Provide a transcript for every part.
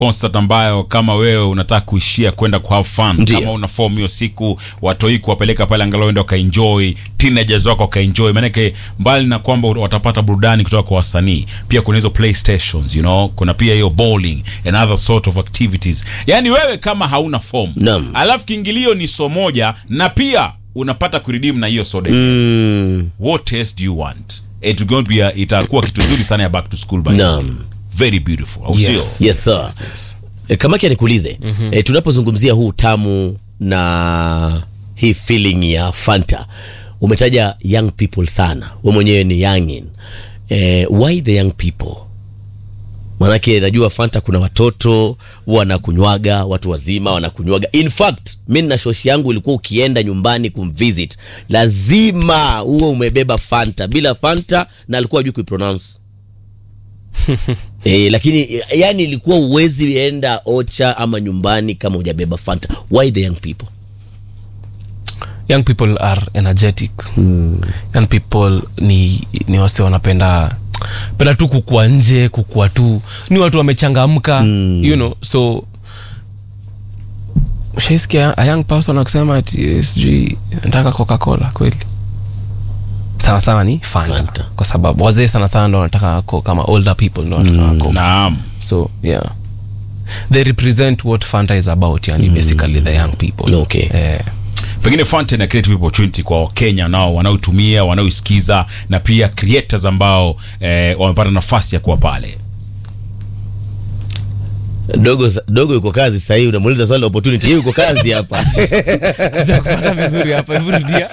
concert ambayo kama wewe unataka kuishia kwenda ku have fun Ndiyo. kama una form hiyo siku watoi kuwapeleka pale angalau ende wakaenjoy teenagers wako wakaenjoy maanake mbali na kwamba watapata burudani kutoka kwa wasanii pia kuna hizo playstations you know kuna pia hiyo bowling and other sort of activities yaani wewe kama hauna form Naam. alafu kiingilio ni so moja na pia unapata kuridim na hiyo soda Mm, what else do you want It going to be a- itakuwa kitu nzuri sana ya back to school by the way. Naam. very beautiful au Yes. sio yes sir. E, Kamaki anikuulize e, tunapozungumzia huu tamu na hii feeling ya Fanta, umetaja young people sana, we mwenyewe ni youngin. E, why the young people? Manake najua Fanta kuna watoto wanakunywaga, watu wazima wanakunywaga. In fact mi na shoshi yangu ilikuwa ukienda nyumbani kumvisit lazima huwe umebeba Fanta. Bila Fanta na alikuwa ajui kuipronounce E, lakini e, yani ilikuwa uwezi enda ocha ama nyumbani kama hujabeba Fanta. Why the young people? young people are energetic young people ni, ni wase wanapenda penda tu kukua nje kukua tu ni watu wamechangamka you know so ushaisikia a young person akisema ati eh, sijui nataka coca cola kweli sana sana ni fanta, Fanta. kwa sababu wazee sana sana ndo wanataka ko kama older people ndo wanataka coke. naam so yeah they represent what fanta is about yani basically the young people Okay. eh, pengine Fanta ina creative opportunity kwa wakenya nao wanaotumia wanaoisikiza na pia creators ambao eh, wamepata nafasi ya kuwa pale Dogo dogo yuko kazi sasa hivi unamuuliza swali la opportunity. Yeye yuko kazi hapa. sijakupata vizuri hapa hebu rudia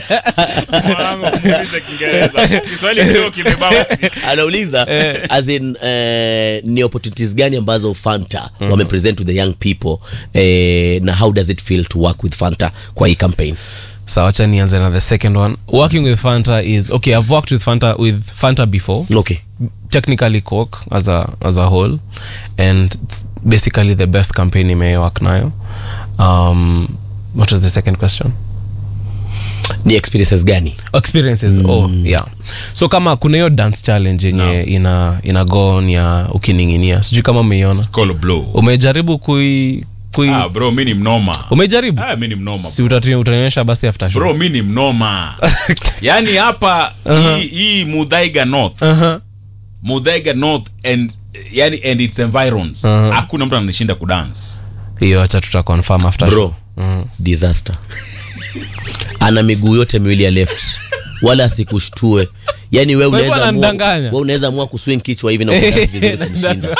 Anauliza as in eh, ni opportunities gani ambazo Fanta wamepresent to the young people eh, na how does it feel to work with Fanta kwa hii campaign? so wacha nianze na the second one working with fanta is okay i've worked with fanta with fanta before Okay. technically coke as a as a whole and it's basically the best campaign imework nayo um what was the second question Ni experiences gani? experiences oh yeah so kama kuna hiyo dance challenge yenye ina ina go on ya ukining'inia sijui kama umeiona Call blow umejaribu kui kui ah, bro mi ni mnoma umejaribu ah, mi ni mnoma si utatu- utanionyesha basi after show bro mi ni mnoma yaani hapa hii, hii mudhaiga north uh-huh. mudhaiga north and yani and its environs hakuna mtu ananishinda kudance hiyo acha tuta confirm after Bro. show. Mm. disaster ana miguu yote miwili ya left wala asikushtue yani we Kwa hivyo unaweza amua- ananidanganya? we unaweza amua kuswing kichwa hivi na kudance vizuri kumshinda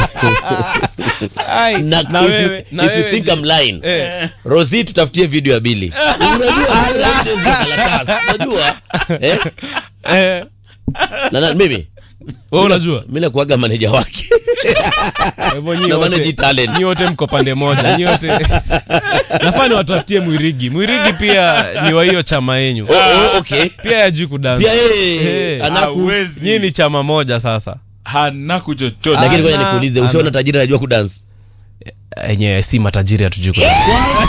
Ai, na, na if, wewe- you, na if you wewe think je? I'm lying Eh. rosi tutafutie video ya bili unajua legends za karatasi, unajua eh? Eh, na, na, mimi wewe unajua mi nakuaga maneja wake Kwa hivyo nyi Na wote- manage talent. nyi wote mko pande moja nyi wote nafaa niwatafutie mwirigi mwirigi pia ni wa hiyo chama yenyu oh, oh, okay pia yajui kudansa pia yeye Eh. anaku Hawezi. nyi ni chama moja sasa hanaku chochote lakini ngoja Ana- nikuulize ana- ushaona tajiri anajua kudance enye si matajiri hatujui kudansa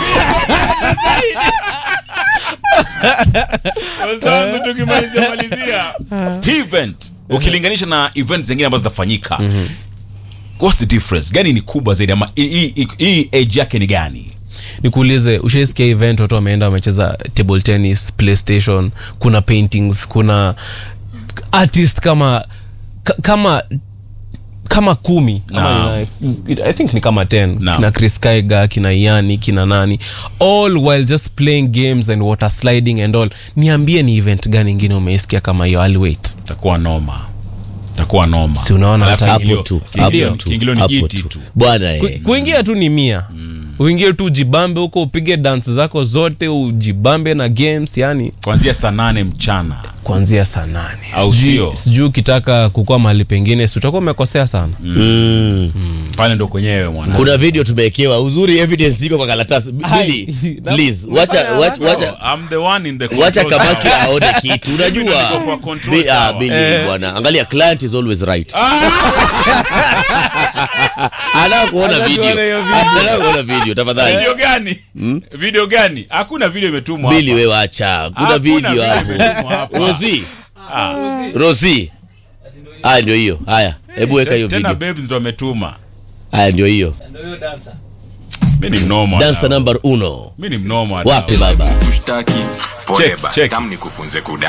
wenzangu tukimalizia malizia hii event ukilinganisha na event zingine ambazo zitafanyika what's the difference gani ni kubwa zaidi ama hii- hii hii age yake ni gani nikuulize ushaisikia event watu wameenda wamecheza table tennis playstation kuna paintings kuna artist kama ka- kama kama kumi Ama Naam. nina- i think ni kama 10 Naam. kina chris kaiga kina yani kina nani all while just playing games and water sliding and all niambie ni event gani ingine umeisikia kama hiyo I'll wait takuwa noma takuwa noma Si unaona Alafu hata- hapo kiingilio- tu kiingilio- hapo tu kiingilio ni hapo jiti tu tu bwana Ku- eh. kuingia tu ni mia uingie tu ujibambe huko upige dance zako zote ujibambe na games yani kuanzia saa nane mchana kuanzia saa nane Au Sijui- sio? sijui ukitaka kukua mahali pengine si utakuwa umekosea sana Mm. pale ndo kwenyewe mwana kuna video tumewekewa uzuri evidence iko kwa karatasi Hai. Billy, Na- please wacha wacha wacha I'm the one in the wacha control kabaki tower. aone kitu Mimi ndo niko unajua kwa control Bi- ah, tower. Billy, bwana angalia client is always right anataka kuona Anataka video kuona hiyo video. anataka kuona video tafadhali video gani video gani hakuna video imetumwa Billy hapa. wewe acha kuna Hakuna video video hapo imetumwa hapa. Rosi Ah. Rosi haya ndio hiyo haya hebu weka hiyo tena video babes ndo ametuma haya ndio hiyo mi ni mnoma dansa dada. number uno mi ni mnoma wapi dada. baba tushtaki pole Check, basi check. tam nikufunze kuda